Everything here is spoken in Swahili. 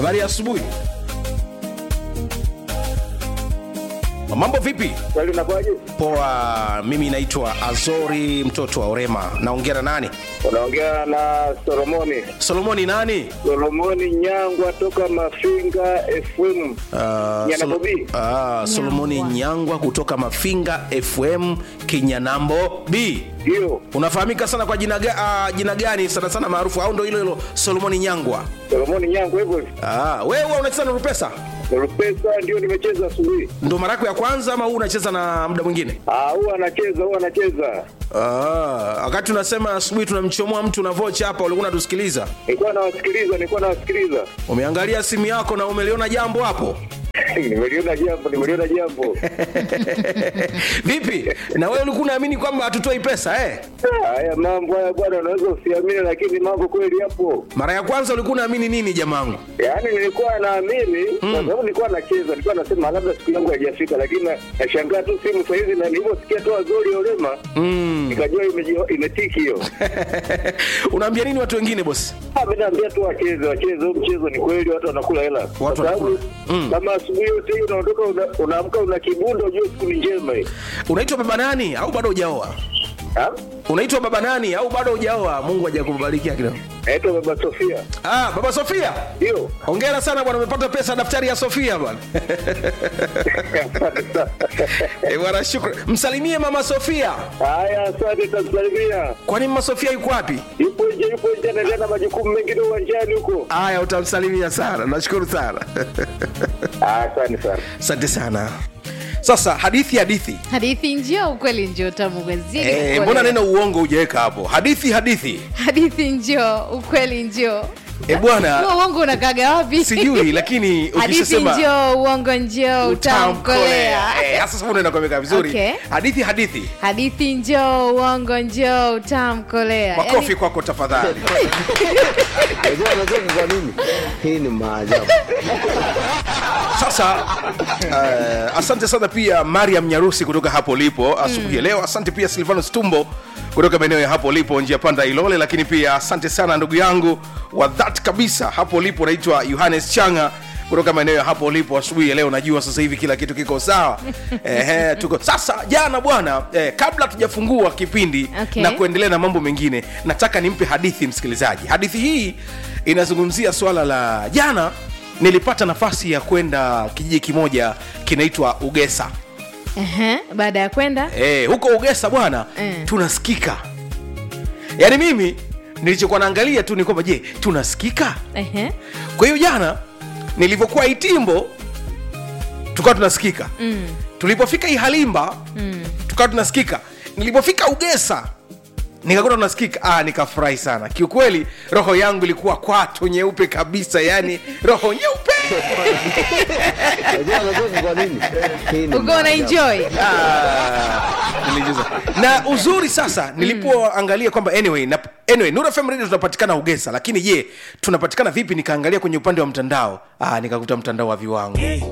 habari ya asubuhi mambo vipi Kweli unakuwaje? poa mimi naitwa azori mtoto wa orema naongea na nani Unaongea na Solomoni. solomoni nani Solomoni Nyangwa toka Mafinga FM. Ah, Nyana Solo- Bobi. ah, solomoni nyangwa kutoka mafinga fm kinyanambo b Ndio. unafahamika sana kwa jina, ga, uh, jina gani sana sana maarufu au ndo hilo hilo solomoni nyangwa Solomoni Nyangwa hivyo hivyo. ah, wewe huwa unacheza na rupesa Rupesa ndio nimecheza asubuhi. ndo mara yako ya kwanza ama huu unacheza na muda mwingine Ah, huwa anacheza, huwa anacheza. Ah, wakati unasema asubuhi tunamchomoa mtu na vocha hapa ulikuwa unatusikiliza Nilikuwa nawasikiliza, nilikuwa nawasikiliza. umeangalia simu yako na umeliona jambo hapo nimeliona jambo, nimeliona jambo. vipi na wewe ulikuwa unaamini kwamba hatutoi pesa eh? Haya mambo haya bwana, unaweza usiamini, lakini mambo kweli yapo. mara ya kwanza ulikuwa unaamini nini jamangu Yaani nilikuwa naamini kwa sababu nilikuwa nacheza, nilikuwa nasema labda siku yangu haijafika, lakini na- nashangaa tu simu saa hizi, na nilivyosikia tu Azori Olema nikajua imeji- imetiki hiyo. unaambia nini watu wengine bosi Ah, mimi naambia tu wacheze, wacheze huu mchezo, ni kweli watu wanakula hela, kwa sababu wanakula. kama asubuhi yote hii unaondoka una- unaamka una kibundo, ujue siku ni njema hii. unaitwa baba nani au bado hujaoa Ah? unaitwa baba nani au bado hujaoa mungu hajakubarikia kidogo Naitwa Baba Sofia, ah, baba sofia ndio hongera sana bwana umepata pesa daftari ya sofia bwana Eh, bwana shukran msalimie mama sofia Haya, asante, tamsalimia. kwani mama sofia yuko wapi Yupo nje, yupo nje, anaendelea na majukumu mengine uwanjani huko. haya utamsalimia sana nashukuru sana Ah, Asante sana. asante sana sasa hadithi hadithi hadithi njio ukweli njio tamu mwenzini Eh, ukweli. mbona neno uongo hujaweka hapo hadithi hadithi hadithi njio ukweli njio e bwana huo uongo unakaga wapi sijui lakini hadithi ukishasema njio uongo njio utamkolea Eh, sasa sasa unaenda kuweka vizuri Okay. hadithi hadithi hadithi njio uongo njio utamkolea makofi kwako tafadhali Unajua anacheka kwa nini? Hii ni maajabu. sasa uh, asante sana pia mariam nyarusi kutoka hapo lipo asubuhi ya leo asante pia silvanus tumbo kutoka maeneo ya hapo lipo njia panda ilole lakini pia asante sana ndugu yangu wa that kabisa hapo lipo naitwa yohanes changa kutoka maeneo ya hapo lipo asubuhi ya leo najua sasa hivi kila kitu kiko sawa Ehe, tuko sasa jana bwana eh, kabla tujafungua kipindi Okay. na kuendelea na mambo mengine nataka nimpe hadithi msikilizaji hadithi hii inazungumzia swala la jana nilipata nafasi ya kwenda kijiji kimoja kinaitwa ugesa Ehe, baada ya kwenda e, huko ugesa bwana Mm. tunasikika yaani mimi nilichokuwa naangalia tu ni kwamba je tunasikika Ehe. kwa hiyo jana nilivyokuwa itimbo tukawa tunasikika Mm. tulipofika ihalimba Mm. tukawa tunasikika nilipofika ugesa nikakuta tunasikika ah, nikafurahi sana kiukweli roho yangu ilikuwa kwato nyeupe kabisa yani roho nyeupe Unajua anacheka kwa nini? Hii ni uko una maajabu. enjoy Ah, nilijuza. na uzuri sasa nilipoangalia kwamba anyway, na, anyway Nuru FM Radio tunapatikana ugesa lakini je tunapatikana vipi nikaangalia kwenye upande wa mtandao ah, nikakuta mtandao wa viwango